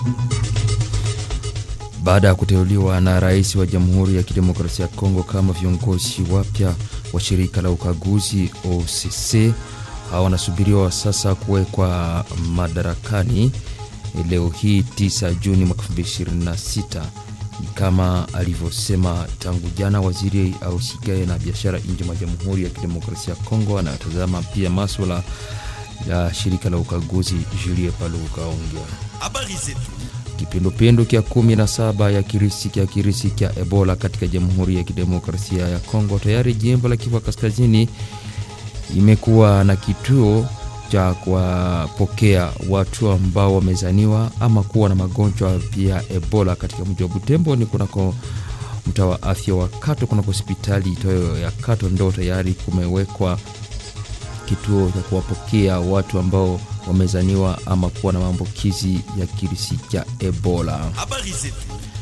Baada ya kuteuliwa na rais wa Jamhuri ya Kidemokrasia ya Kongo kama viongozi wapya wa shirika la ukaguzi OCC, hawa wanasubiriwa sasa kuwekwa madarakani leo hii 9 Juni mwaka 2026 ni kama alivyosema tangu jana waziri ausikae na biashara nje mwa Jamhuri ya Kidemokrasia ya Kongo anayotazama pia maswala ya shirika la ukaguzi Julie Paluka ongea Habari zetu. Kipindupindu kya kumi na saba ya kirisi kya kirisi kya Ebola katika Jamhuri ya Kidemokrasia ya Kongo. Tayari jimbo la Kivu Kaskazini imekuwa na kituo cha kuwapokea watu ambao wamezaniwa ama kuwa na magonjwa ya Ebola katika mji wa Butembo, ni kunako mtaa wa afya wa Kato, kunako hospitali itoyo ya Kato ndo tayari kumewekwa kituo cha kuwapokea watu ambao wamezaniwa ama kuwa na maambukizi ya kirisi cha Ebola. Habari zetu.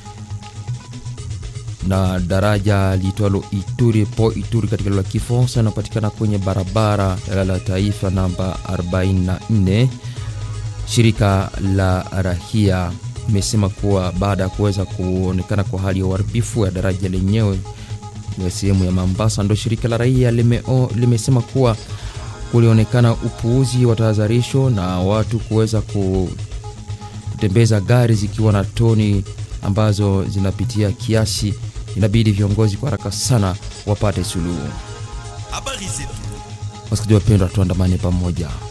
Na daraja liitwalo Ituri po Ituri katika lugha ya Kifaransa inapatikana kwenye barabara la taifa namba 44. Shirika la rahia imesema kuwa baada ya kuweza kuonekana kwa hali ya uharibifu ya daraja lenyewe ya sehemu ya Mombasa, ndo shirika la raia limeo, limesema kuwa kulionekana upuuzi wa tahadharisho na watu kuweza kutembeza gari zikiwa na toni ambazo zinapitia kiasi. Inabidi viongozi kwa haraka sana wapate suluhu. Habari zetu. Wasikilizaji wapendwa, tuandamane pamoja.